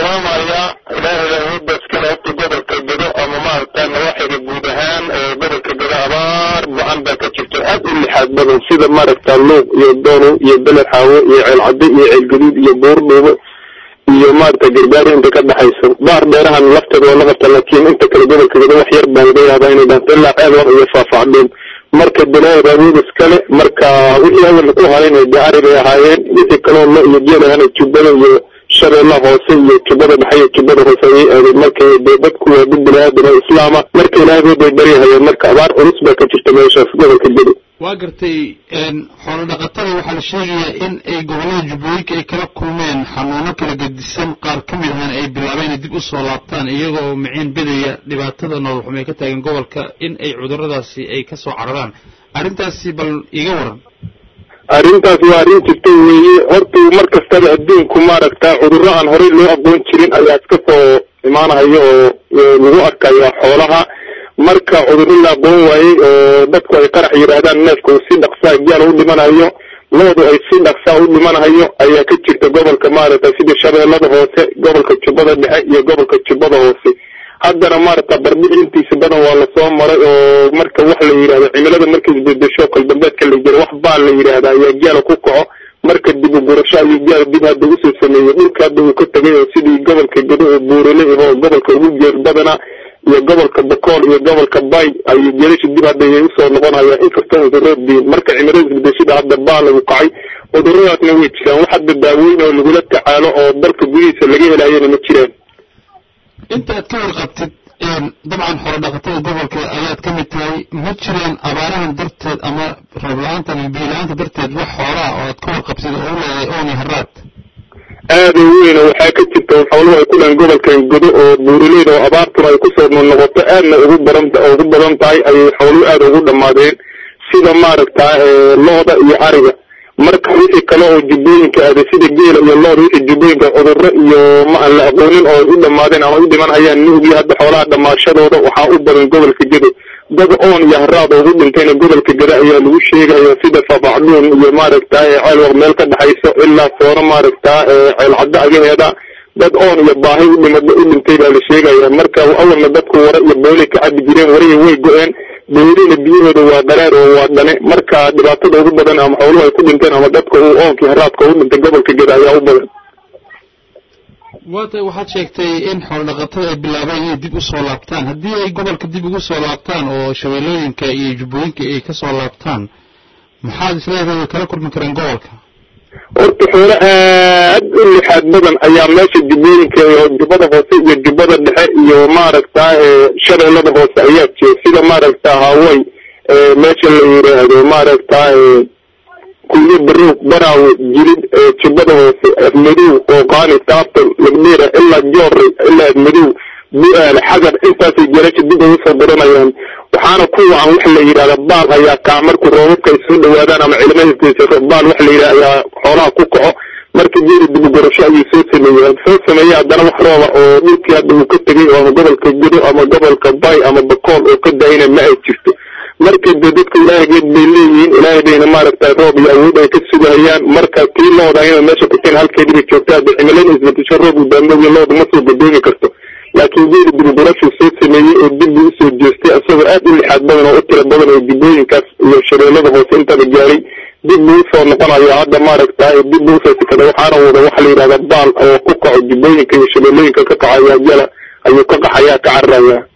tilmaamayaa ilaahay awoodda iskale horta gobolka gedo ama maaragta nawaaxiga guud ahaan ee gobolka gedo abaar ba-an baa ka jirta aad u lixaad badan sida maaragta luuq iyo doonow iyo beled xaawo iyo ceelcadde iyo ceelgaduud iyo buurdhuubo iyo maaragta gargaari inta ka dhexayso baar dheerahan lafteeda waa la qabta laakiin inta kale gobolka gedo wax yar baa laga yaabaa inay dhaanto ilaa ceelwaq iyo faafacdhuun marka dalaayad awood iskale marka wixii awal ku harayna dee ari bay ahaayeen wixii kaloo lo iyo geel ahana jubbada iyo shabeellaha hoose iyo jubbada dhexe iyo jubbada hoose ayay aadeen marka dee dadku waa dad bini-aadan oo islaama marka ilaahay bay baryahayeen marka abaar culus baa ka jirta meeshaas gobolka gedo waa gartay xoolo dhaqatada waxaa la sheegayaa in ay gobollada jubbooyinka ay kala kulmeen xanuuno kala gedisan qaar ka mid ahana ay bilaabeen inay dib u soo laabtaan iyagoo miciin bedaya dhibaatada nolol xumee ka taagan gobolka in ay cudurradaasi ay ka soo cararaan arrintaasi bal iga waran arrintaas waa arrin jirta weeye horta mar kastaba adduunku maaragta cudurro aan horey loo aqoon jirin ayaa iska soo imaanayo oo lagu arkayo xoolaha marka cudurro la aqoon waayey oo dadku ay qarax yidhaahdaan neefka uu si dhaqsaa gaal u dhimanayo loodu ay si dhaqsaa u dhimanayo ayaa ka jirta gobolka maaragta sida shabeellada hoose gobolka jubbada dhexe iyo gobolka jubbada hoose haddana maaragta barbix intiisa badan waa lasoo maray oo marka wax la yidhahdo cimilada markay isbedesho kaldambeedka la jiro wax baa la yidhaahda ayaa gaala ku kaco marka dib u gurasho ayuu gaala dib hadda usoo sameeyey dhulka hadda uu ka tegay oo sidii gobolka gedo oo buurale ahoo gobolka ugu geer badana iyo gobolka bakool iyo gobolka bay ayuu geelasha dib hadda ayay usoo noqonayaan inkastoo cudurro diin marka cimilada isbedeshada hadda baa lagu kacay cuduradaasna way jiraan wax hadda daaweyn oo lagula tacaalo oo dalka gudihiisa laga helayana ma jiraan inta aad ka warqabtid dabcan xoolo dhaqatada gobolka ayaad ka mid tahay ma jiraan abaarahan darteed ama roob la-aanta ama biyo la-aanta darteed wax xoolaha oo aad ka warqabtid oo u leedahay ooni haraad aada u weyn waxaa ka jirta xooluhu ay ku dhahan gobolkan godo oo buuraleyda oo abaartuna ay kusoo noqnoqoto aadna ugu badan ugu badan tahay ayay xooluhu aada ugu dhammaadeen sida maaragta looda iyo ariga marka wixii kale oo jubbooyinka aaday sida geela iyo looda wixii jubbooyinka cudurro iyo ma aan la aqoonin oo u dhammaadeen ama u dhiman hayaan nuugiyo hadda xoolaha dhammaashadooda waxaa u badan gobolka gedo dad oon iyo haraad ugu dhintayna gobolka geda ayaa lagu sheegaya sida fafacdhuun iyo maaragta ceelwaq meel ka dhexayso ilaa sooro maaragta ceelcaddo agaheeda dad oon iyo baahi u dhimada u dhintay baa la sheegaya marka awalna dadku wara iyo boolay ka cabi jireen warihii way go-een boolina biyahooda waa qaraar oo waa dhane marka dhibaatada ugu badan ama xooluhu ay ku dhinteen ama dadka uu oonkii haraadka ugu dhintay gobolka geda ayaa u badan waata waxaad sheegtay in xoolo dhaqatada ay bilaabeen inay dib u soo laabtaan haddii ay gobolka dib ugu soo laabtaan oo shabeellooyinka iyo jubbooyinka ay ka soo laabtaan maxaad isleedahay way kala kulmi kareen gobolka horta xoolo aad u lixaad badan ayaa meesha jubbooyinka jubbada hoose iyo jubbada dhexe iyo maaragta shabeellada hoose ayaa jira sida maaragta haway meesha la yidhaahdo maaragta kulyo baroog baraawe jilid jubbada hoose afmadow ooqaani taabtal lagdheera ilaa joorey ilaa afmadow bu-aale xagar intaasay jelasha dib ugu soo daranayaan waxaana ku wacan wax la yidhahda baal ayaa kac markuu roobabka ay soo dhawaadaan ama cilimadiisa baal wax la yidhahda ayaa xoolaha ku kaco marka geeli dibugorasho ayuu soo sameeyey soo sameeyey haddana wax rooba oo dhulkii hadda uu ka tegay oo ama gobolka gedo ama gobolka bay ama bakool oo ka daayna ma ay jirto marka de dadka ilaahigeed bay leeyihiin ilaahay bayna maaragta roob iyo awood ay ka sugahayaan marka tii looda inay meesha kuteen halkeedii bay joogtaa hadda cimilada isbedesho roob uu daamooyo looda ma soo godoomi karto laakiin geeli dibugurashuu soo sameeyey oo dib buu usoo jeestay isagoo aad u lixaad badan oo u tira badan oo jubbooyinkaas iyo shabeellada hoose intaba gaaray dib buu usoo noqonayo hadda maaragta dib buu usoo sikada waxaana wada waxa la yidhahda baal oo ku kaco jubbooyinka iyo shabeellooyinka ka kaco ayaa jala ayuu ka qaxayaa ka cararaya